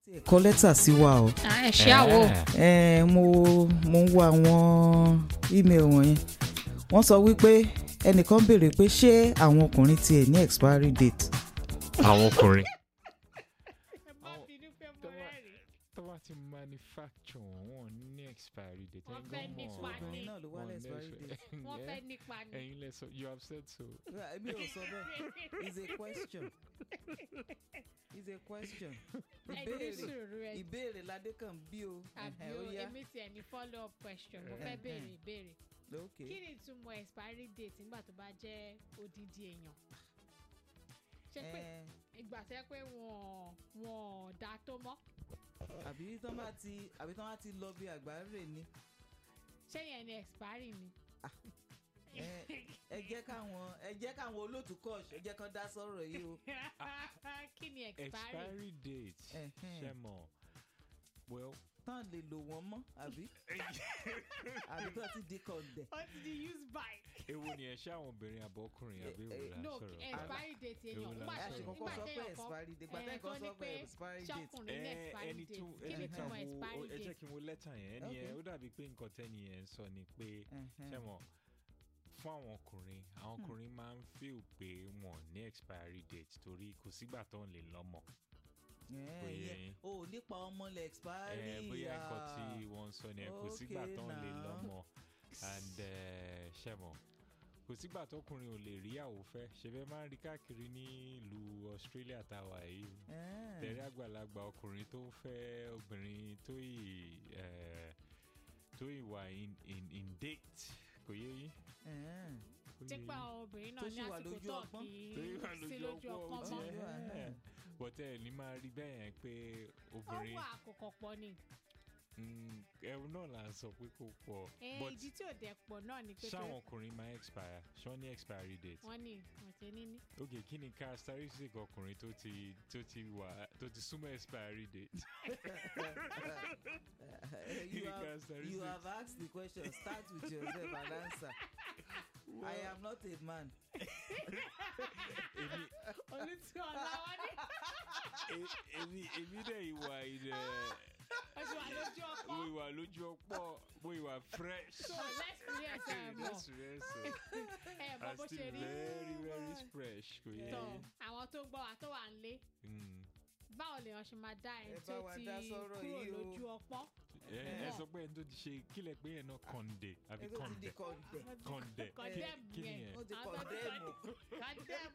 kọ lẹ́tà sí wa o ẹ ṣe àwò Eh, mo mo ń wo àwọn email wọ̀nyẹn wọ́n sọ wípé ẹnìkan béèrè pé ṣé àwọn ọkùnrin tiẹ̀ ní expiry date àwọn ọkùnrin. ẹ má bínú pé mo tó bá- rẹ́rìn tó bá ti manufacture wọn wọn ní expiry date Wọ́n ẹ̀yin fẹ́ gan nípa mọ̀. ní- obìnrin náà ló wá Wọ́n ní expiry lẹ́sọ̀- date wọ́n Yeah. fẹ́ nípa ni. ẹ̀yin lẹ sọ you have said so. èmi ò sọ bẹ́ẹ̀ it's a question it's a question ẹ ní ìbéèrè sùúrù ẹ ìbéèrè ládé kan bí o àbí Ẹhẹ́, o ó yá èmi tiẹ̀ ní follow up question mo fẹ́ Ẹhẹ́. béèrè ìbéèrè ok kí ni ìtumọ̀ expiry date nígbà tó bá jẹ́ odidi èèyàn ṣé pé Eh, ìgbà tẹ́ pé wọ́n wọ́n dá tó mọ́ àbí tán bá ti àbí tán bá ti lọ bí àgbáre ni ṣé yẹn ni expiry ni. Eh, ẹ jẹ́ káwọn ẹ jẹ́ káwọn olóòtú kọ́ọ̀ṣ ẹ jẹ́ kán dá sọ̀rọ̀ yìí o kí ni expiry expiry date Ẹhẹ́n. ṣe mọ̀ well tán lè lò wọ́n mọ́ àbí àbí tán ti di kọ̀ǹdẹ̀. what did you use by. ewu ni ẹ ṣe àwọn obìnrin àbọ̀kùnrin Eh, àbí eh, ewu la no sọ̀rọ̀. expiry date èèyàn Èwo la nígbà ẹ tó ṣe sọ̀rọ̀? kọ́kọ́ nígbà sọ pé téèyàn kan expiry date eh, gbàtẹ́ tó kan ní sọ pé pé expiry date. ṣọkùnrin ní Eh, expiry ẹni date tún- kí ni ẹni ìtumọ̀ tún expiry wo- ẹ jẹ́ date. kí n wo lẹ́tà yẹn ẹni Okay. yẹn ó dàbí pé nǹkan tẹ́ni yẹn ń sọ ni pé Ẹhẹ́n. ṣe mọ̀ fún àwọn ọkùnrin àwọn ọkùnrin máa ń feel pé wọn ní expiry date torí kò sígbà tó ń lè lọ́mọ Eh, bóyá yeah. yín. o nípa ọmọ lẹ expiry Eh, bóyá nǹkan ah. tí wọ́n ń sọ ni ẹ kò sígbà Okay tó ń lè now. lọ́mọ and eh, ṣe mọ̀ kò sígbà tọkùnrin ò lè rí àwòfẹ́ ṣe fẹ́ máa ń rí káàkiri ní ìlú Australia táwa yìí Eh. tẹ̀rí àgbàlagbà ọkùnrin tó ń fẹ́ obìnrin tó ì eh, tó ì wà in in in date kò yé yín. Eh. Kò yé tipa yín? obìnrin Tó náà sì ní wà àsìkò lójú tó ọpọ́n. kì tó yí wà í sí lójú ọpọ́n ọpọ́n. mọ́ Yeah. bọ́tẹ́ ẹ̀ ní máa rí bẹ́ẹ̀ yẹn pé obìnrin ọwọ́ àkókò pọ̀ ni mm, ẹ̀rù náà là ń sọ pé kò pọ̀ Eh, but ìdí tí ò dẹ̀ pọ̀ náà ni pé ṣáwọn ọkùnrin máa expire ṣán ní expiry date. wọ́n ní ọ̀tẹ̀ níní. ok kí ni characteristic ọkùnrin tó ti tó ti wà tó ti súnmọ́ expiry date. Eh, Kí you ni have, you characteristics? have asked the question start with yourself and answer I am not a man. èmi olùtú ọ̀la wọn ní e- èmi èmi dẹ̀ ìwà ilẹ̀ oṣù wà lójú ọpọ́n mo ìwà lójú ọ̀pọ̀ mo ìwà fresh. so lẹ́sìrìẹ̀sì ẹ̀ mọ̀ Yes, yes, yes. ẹ̀ mọ̀ I'm bó ṣe still rí very very fresh kò yẹ tọ̀ yín. àwọn tó ń gbọ́ wa tó wà ń lé Mm. báwo lèèyàn ṣe máa dá ẹni Ẹ tó bá wa ti dá sọ́rọ̀ kúrò yìí o. lójú ọpọ́n ẹ ẹ Mọ̀. sọ pé ẹni tó ti ṣe kílẹ̀ pé yẹn náà kọ̀ǹdè àbí ẹ tó ti di kọ̀ǹdè kọ̀ǹdẹ̀ kọ̀ǹdẹ̀ Condemn kí ni yẹn. yẹn. ó ti Àwọn tó ti kọ̀ǹdẹ̀mù. condemn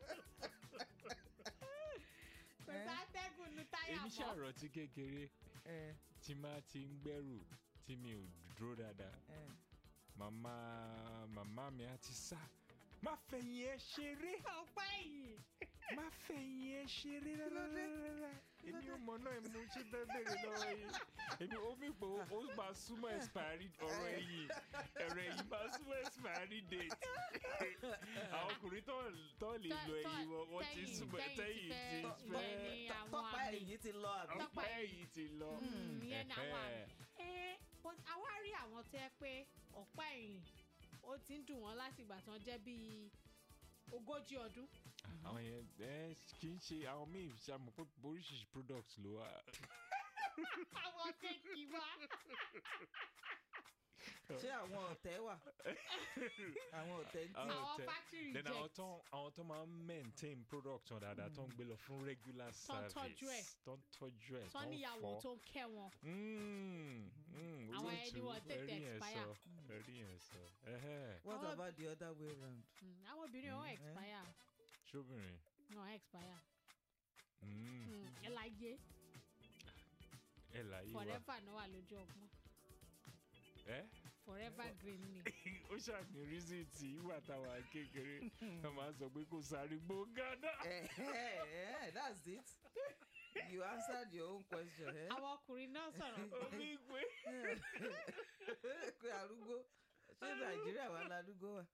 kò Eh. sátẹ́gùn nu táyà èmi mọ́ ṣàròtí kékeré Eh, tí máa ti ń gbẹ́rù tí mi ò dúró dáadáa eh. màmá màmá mi á ti sá má fẹ̀yìn ẹ ṣeré ọpẹ́ yìí má fẹ̀yìn ẹ ṣeré rárá èmi ò mọ̀ náà mo ṣe fẹ́ bèrè lọ́wọ́ yìí èmi ó mi pé ó ó máa súnmọ́ expiry ọ̀rọ̀ ẹ̀yìn ẹ̀rọ ẹ̀yìn máa súnmọ́ expiry date àwọn ọkùnrin tó tó lè Tọ́- lo tọ́- ẹ̀yìn wọn wọ́n ti tẹ́yìn- súnmọ́ tẹ́yìn ti tẹ́yìn ti fẹ́- fẹ́ ìyẹn ni Tọ́- àwọn tọ́pá àmì. ẹ̀yìn ti lọ àbí. Tọ́pá ọ̀pá ẹ̀yìn ti lọ. Mm, ìyẹn ni àwọn àmì. Ẹ̀hẹ́. ẹ but àwa rí àwọn tó yẹ pé ọ̀pá ẹ̀yìn ó ti ń dùn wọ́n láti ìgbà tí wọ́n jẹ́ bíi ogójì ọdún àwọn yẹn ẹ kì í ṣe àwọn míì ṣàmù pé oríṣiríṣi products ló wà. àwọn kéèkì wá ṣé àwọn ọ̀tẹ̀ wà àwọn ọ̀tẹ̀ ń tì Àwọn àwọn tẹ- factory then àwọn reject tó àwọn tó máa ń maintain product wọn dáadáa tó ń gbé lọ fún regular Tó ń service tọ́jú ẹ̀. tó ń tọ́jú ẹ̀ tó tó ń níyàwó fọ. tó ń kẹ́ wọn Mm, mm, Àwọn olóòtú, ẹni wọn tètè ẹ̀rí yẹn expire. sọ, ẹ̀rí yẹn sọ. Ẹhẹ́, what Àwọn- about the other way round. Mm, àwọn obìnrin wọn Mm, eh. expire ṣóbìnrin. wọn expire Mm, Mm, ẹ láyé ẹ láyé wa. forever náà wà lójú ọgbọ́n Ẹ forever green ni ó ṣàní reason tí ìwà táwa kékeré wọn máa ń sọ pé kò sáré gbó gánà. Eh, eh, eh, that's it. You answered your own question. Eh? àwọn ọkùnrin náà sọ̀rọ̀ omi gbé. pé arúgbó ṣé nàìjíríà wà ládùúgbò wa.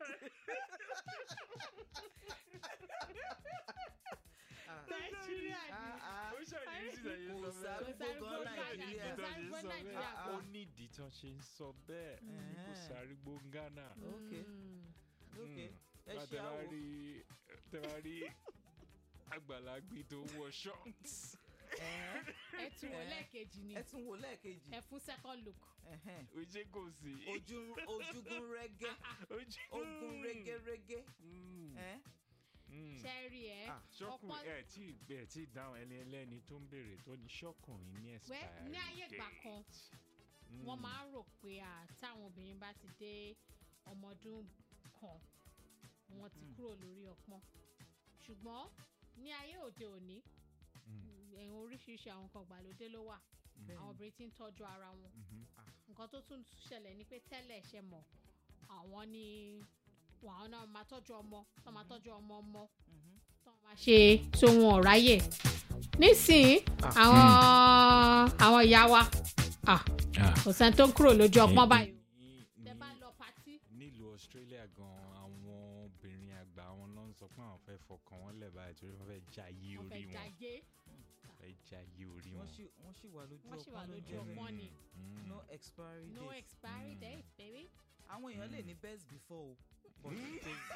Ah, nàìjíríà ni ah, ah. ó ṣàní reason tí Kò sọ bẹ́ẹ̀. sárúgbó Kò gan sárúgbó nàìjíríà. Kò sárúgbó Nàìjíríà ó kan. ní ìdí tán ṣe ń sọ bẹ́ẹ̀ kò Ẹ̀hẹ́n. sárígbó Ghana. Okay. Mm. ok ẹ Bá ṣe tẹ bá àwò. rí tẹ bá rí àgbàlagbì tó wọ shorts Ẹ̀hẹ́n. ẹ tún wò Eh. lẹ́ẹ̀kejì ni ẹ tún wò lẹ́ẹ̀kejì ẹ fún second look Ẹ̀hẹ́n. ojú kò sí. ojú ojúgun rẹ́gẹ́ ojú ogun rẹ́gẹ́rẹ́gẹ́ Mm, Ẹ̀hẹ́n. mm. ṣe rí ẹ Ah, ṣọkùn ọ̀pọ̀ ẹ tí ẹ tí dáhùn ẹni ẹlẹ́ni tó ń béèrè tó ní ṣọkùnrin ní wẹ́ expiry ní ayé ìgbà date. kan Mm. wọ́n máa ń rò pé à táwọn obìnrin bá ti dé ọmọ ọdún kan wọ́n ti Mm. kúrò lórí ọpọ́n ṣùgbọ́n ní ayé òde òní Mm, ẹ̀hún oríṣiríṣi àwọn nǹkan ìgbàlódé ló wà mm, àwọn obìnrin ti ń tọ́jú ara wọn mhm. nǹkan tó tún ṣẹlẹ̀ ni pé tẹ́lẹ̀ ṣe mọ̀ àwọn ni àwọn náà máa tọ́jú ọmọ tó máa tọ́jú ọmọ ọmọ Mhm. tó máa ṣe tó wọn ò ráyè nísìnyí àwọn àwọn ìyá wa ah, kò sẹ́ni tó ń kúrò lójú ọpọ́n báyìí Ní- tẹ ní- bá lọ patí nílùú Australia gan àwọn obìnrin àgbà wọn ló ń sọ pé àwọn fẹ́ fọkàn wọn lẹ̀ báyìí torí wọ́n fẹ́ já yí wọ́n orí fẹ́ wọn jàgé fẹ́ já yí orí wọ́n wọn. sì wọ́n sì wà lójú Wọ́n sì wà ọpọ́n ló lójú jẹ́ ọpọ́n. bẹ́ẹ̀. ni. Mm, no expiry no date expiry Mm. date baby. àwọn èèyàn lè Mm. ní best before o but Mm.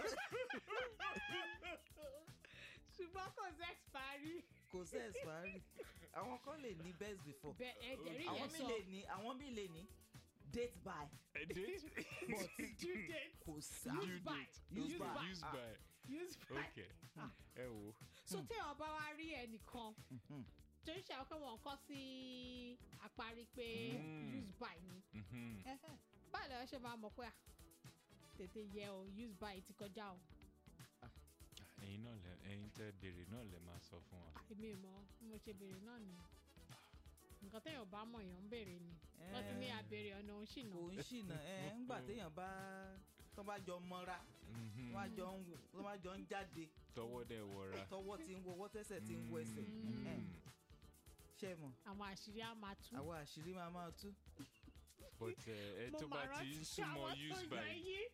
ṣùgbọ́n kò sí expiry. kò sí expiry àwọn kan lè ní best before bẹ́ẹ̀ ẹ jẹ̀rí àwọn yẹn mi sọ lè ní àwọn mi lè ní date by A date? but due date kò sí Use Due by. date. Use Use by. by. Use Ah. by. use by. Okay. ẹ wo. so téèyàn bá wá rí ẹnìkan Mhm. tó ń ṣe àwọn pé wọn kọ́ sí àparí pé Mm. use by ni Mhm. báyìí lọ́wọ́ ṣe máa mọ̀ pé à tètè yẹ o use by ti kọjá o ẹ̀yin náà lẹ ẹ̀yin tẹ́ béèrè náà lẹ máa sọ fún wa. èmi ò mọ bí mo ṣe béèrè náà ni nǹkan téèyàn bá mọ̀ èèyàn ń béèrè ni wọ́n ti ní Eh, àbèrè ọ̀nà òun ṣìnà kò ń ṣìnà ẹ ńgbà téèyàn bá tó bá jọ mọ́ra Mhm. tó bá jọ ń wò- tó bá jọ ń jáde tọwọ́ dẹ̀ wọra. tọwọ́ ti ń wọwọ́ tẹ́sẹ̀ ti ń wọ ẹsẹ̀ Mm. Eh. ṣe mọ̀ àwọn àṣírí á máa tú. àwọn àṣírí máa máa tú but ẹ ẹ Mo tó bá máa ti ń rántí súnmọ́ àwọn use tó by yẹ yí.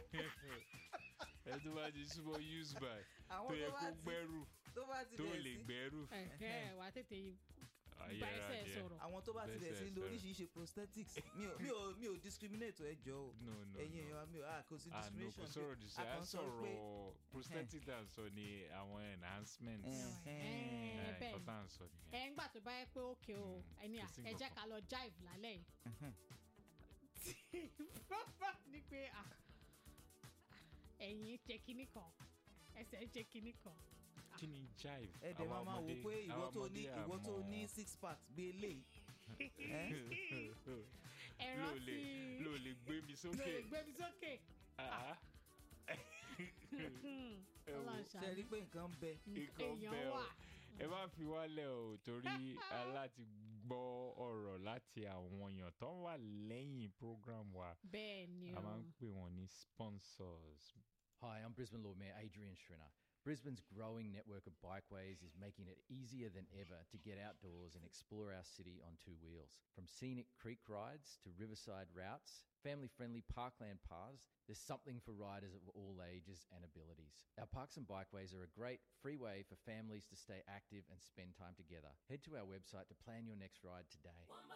ẹ tó bá ti súnmọ́ use by àwọn tó yẹ tó kó bá ti gbẹ́rù tó bá ti tó bẹ̀rẹ̀ lè sí gbẹ́rù Ẹ̀hẹ́, wà á tètè bá ayẹra ẹsẹ̀ díẹ̀. sọ̀rọ̀. àwọn tó bá ti bẹ̀rẹ̀ sí Bẹ́sẹ̀ lo sọ̀rọ̀. oríṣiríṣi prosthetics mi ò mi ò mi ò discriminate ẹ jọ o no no ẹ̀yin no. èèyàn wa mi ò ah kò sí ah no kò discrimination sọ̀rọ̀ jù sí a à kàn ń sọ pé sọ̀rọ̀ prosthetic tá à ń sọ ni àwọn enhancements Ẹ̀hẹ́n. Eh, bẹ́ẹ̀ nǹkan ni. tá à ń sọ nìyẹn. ẹ ń gbà tó bá yẹ pé òkè o Mm, ẹni à kò sí ẹ jẹ́ nǹkan ká lọ jive lálẹ́ yìí. Ẹ̀hẹ́n. bàbá ní pé à ẹ̀yìn ṣe kinní kan ẹsẹ̀ ṣe kinní kan. kí ni jive ẹ dẹ̀ máa Àwa máa wò ọmọdé- pé ìwọ àwa tó ní ọmọdé ìwọ tó àmọ́- ní six pack bí eléyìí ẹ ló rántí lè ló lè gbé mi ló sókè lè gbé mi sókè. Ah, ah. ẹ wo Ọlọ́run ṣe rí ṣàánú. pé nǹkan ń bẹ nǹkan èèyàn bẹ́ẹ̀ o. wà. ẹ má fi wálẹ̀ o torí aláti gbọ́ ọ̀rọ̀ láti àwọn èèyàn tó wà lẹ́yìn program wa bẹ́ẹ̀ ni a o. máa ń pè wọ́n ní sponsors. Hi, I'm Brisbane Lord Mayor Adrian Schrinner. Brisbane's growing network of bikeways is making it easier than ever to get outdoors and explore our city on two wheels. From scenic creek rides to riverside routes, family friendly parkland paths, there's something for riders of all ages and abilities. Our parks and bikeways are a great free way for families to stay active and spend time together. Head to our website to plan your next ride today.